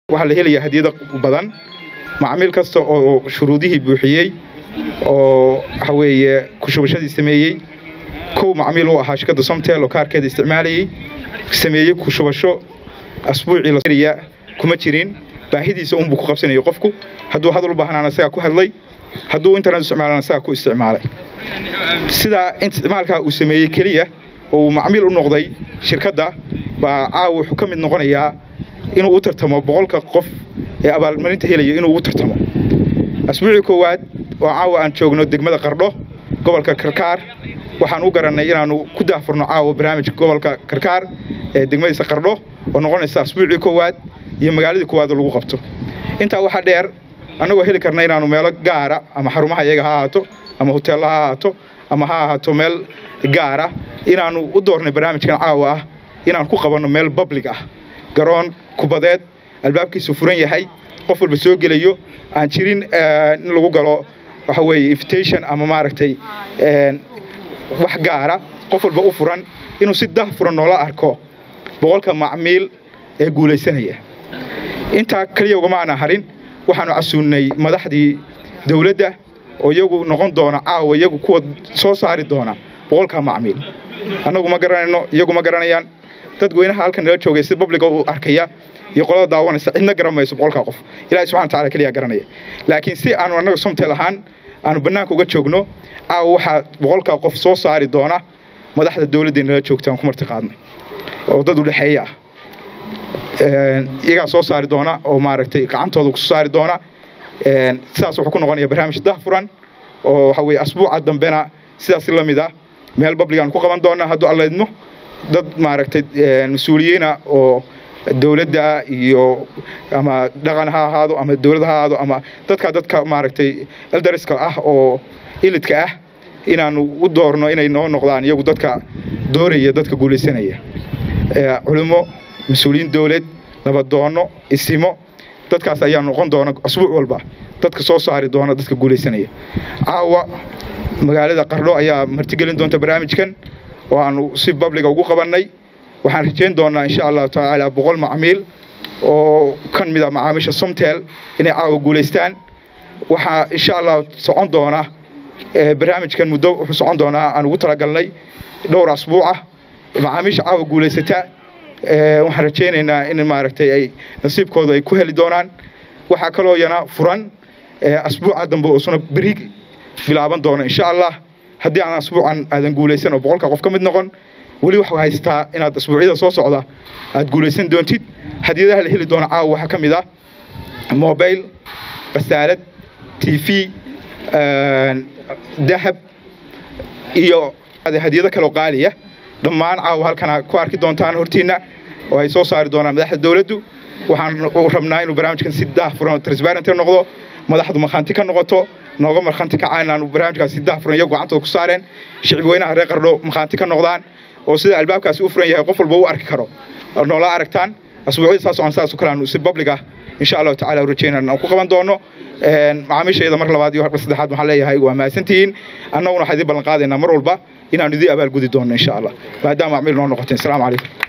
waxaa la helayaa hadiyada badan macmiil kasta oo shuruudihii buuxiyey oo waxa weeye kushubashadii sameeyey kow macmiil u ahaa shirkadda somtel oo kaarkeeda isticmaalayey sameeyey kushubasho asbuucii la kuma jirin baahidiisa unbuu ku qabsanayay qofku hadduu hadal u baahnaana isagaa ku hadlay hadduu internet isticmaalana isagaa ku isticmaalay sidaa isticmaalkaa uu sameeyey keliya oo uu macmiil u noqday shirkadda baa caawa wuxuu ka mid noqonayaa inuu u tartamo boqolka qof ee abaalmarinta helaya inuu u tartamo asbuucii koowaad oo caawa aan joogno degmada qardho gobolka karkaar waxaan u garannay inaannu ku daahfurno caawa barnaamijka gobolka karkaar ee degmadiisa qardho oo noqonaysa asbuucii koowaad iyo magaaladii koowaad lagu qabto intaa waxaa dheer annagoo heli karna inaannu meelo gaara ama xarumaha iyaga ha ahaato ama hoteella ha ahaato ama ha ahaato meel gaara inaannu u doornay barnaamijkan caawa ah inaan ku qabanno meel bablig ah garoon kubadeed albaabkiisu furan yahay qof walba soo gelayo aan jirin in lagu galo waxa weeye invitation ama maaragtay wax gaara qof walba u furan inuu si dah furan noola arko boqolka macmiil ee guulaysanaya intaa keliya ugama aana harin waxaanu casuunnay madaxdii dawladda oo iyagu noqon doona caawa iyagu kuwa soo saari doona boqolka macmiil annagu ma garanayno iyagu ma garanayaan dadweynaha halkan nala joogay si babliga u arkaya iyo qolada daawanaysa cidna garan mayso boqolkaa qof ilahi subxana wataala keliya garanaya laakiin si aanu annaga somtel ahaan aanu bannaanka uga joogno caawa waxaa boqolkaa qof soo saari doona madaxda dawladda nala joogta aan ku marti qaadnay oo dad u dhexeeya ah iyagaa soo saari doona oo maaragtay gacantooda ku soo saari doona sidaas wuxuu ku noqonaya barnaamij dahfuran oo waxa weye asbuuca dambena sidaas la mid ah meel babligaan ku qaban doona hadduu allaydmo dad maaragtay mas-uuliyiina oo dawladda iyo ama dhaqan ha ahaado ama dawlad ha ahaado ama dadka dadka maaragtay eldariska ah oo ilidka ah inaanu u doorno inay noo noqdaan iyagu dadka dooraya dadka guulaysanaya culimo mas-uuliyiin dawlad nabadoono isimo dadkaas ayaa noqon doona asbuuc walba dadka soo saari doona dadka guulaysanaya caawa magaalada qardho ayaa martigelin doonta barnaamijkan oo aanu si babliga ugu qabannay waxaan rajayn doonaa insha allahu tacaala boqol macmiil oo kan mid a macaamiisha somtel inay caawa guulaystaan waxaa insha allah socon doona barnaamijkan muddo wuxuu socon doonaa aan ugu talagalnay dhowr asbuucah macaamiisha caawa guulaysata waxaan rajaynaynaa in maaragtay ay nasiibkooda ay ku heli doonaan waxaa kaloo yana furan asbuuca dambe oo suna beri bilaaban doona insha allah haddii aan asbuucan aadan guulaysan oo boqolka qof ka mid noqon weli waxaa haystaa inaad asbuucyada soo socda aad guulaysan doontid hadiyadaha la heli doona caawa waxaa ka mid ah mobil basaalad t v dahab iyo hadiyado kaloo qaaliya dhammaan caawa halkana ku arki doontaan hortiinna oo ay soo saari doonaan madaxda dawladdu waxaan rabnaa inuu barnaamijkan si daahfuran transparent noqdo madaxdu markhaanti ka noqoto nooga markhaanti kacaan inaanu barnaamijkaas si daahfuran iyagu gacantooda ku saareen shicib weynaha reer qardho markhaanti ka noqdaan oo sida albaabkaasi u furan yahay qof walba u arki karo noola aragtaan asbuucyada saas oo saas oo kale aanu si public ah insha allahu tacaala u rajaynaan aan ku qaban doono macaamiishayda mar labaad iyo mar saddexaad waxaan leeyahay waa mahadsantihiin annaguna waxaan idin ballan qaadaynaa mar walba inaanu idin abaalgudi doonno insha allah maadaama macmiil noo noqoteen asalaamu calaykum